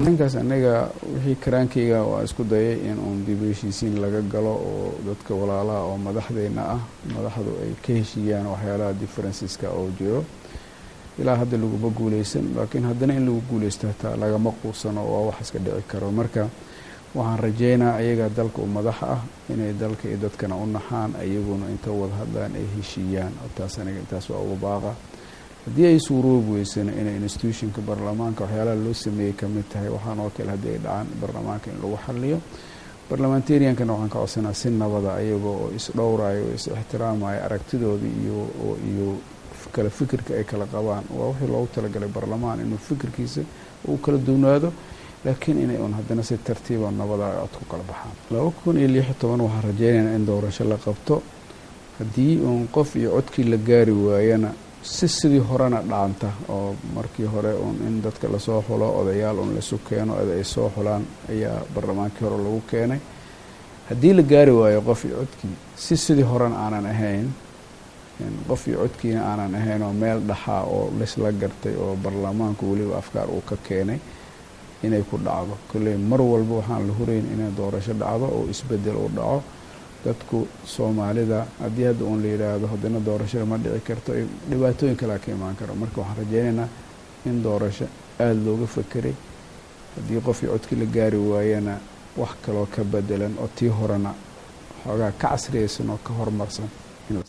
ninkaas aniga wixii karaankayga waa isku dayay in uun dib u heshiisiin laga galo oo dadka walaalaha oo madaxdeena ah madaxdu ay ka heshiiyaan waxyaalaha differenceska oo jiro ilaa hadda laguma guuleysan laakiin haddana in lagu guuleysto hataa lagama quusano waa wax iska dhici karo marka waxaan rajeynaa ayaga dalka u madaxa ah inay dalka iyo dadkana u naxaan ayaguna inta wada hadlaan ay heshiiyaan taas aniga intaas waa uga baaqa haddii ay suuroobi weysana inay institutionka baarlamaanka waxyaalaha loo sameeyey ka mid tahay waxaan oo kale haddii ay dhacaan baarlamaanka in lagu xaliyo barlamentariankana waxaan ka codsanaa si nabada ayagoo oo isdhowrayo oo is ixtiraamayo aragtidooda iyo iyo kala fikirka ay kala qabaan waa wixii loogu talagalay baarlamaan inuu fikirkiisa uu kala duwnaado laakiin inay un haddana si tartiiba nabada ay cod ku kala baxaan laba kun iyo lix iyo toban waxaan rajeynaynaa in doorasho la qabto haddii uun qof iyo codkii la gaari waayana si sidii horena dhaanta oo markii hore uun in dadka lasoo xulo odayaal un laisu keeno ed ay soo xulaan ayaa baarlamaankii hore lagu keenay haddii la gaari waayo qof iyo codkii si sidii horena aanan ahayn qof iyo codkiina aanan ahayn oo meel dhaxaa oo laisla gartay oo baarlamaanku weliba afkaar uu ka keenay inay ku dhacdo kolley mar walba waxaan la hurayn inay doorasho dhacdo oo isbedel uu dhaco dadku soomaalida haddii hadda uun la yidhaahdo haddana doorashada ma dhici karto dhibaatooyin kalea ka imaan karo marka waxaan rajeynaynaa in doorasho aada looga fekeray haddii qofkii codkii la gaari waayana wax kaloo ka bedelan oo tii horena xoogaa ka casriyaysan oo ka horumarsan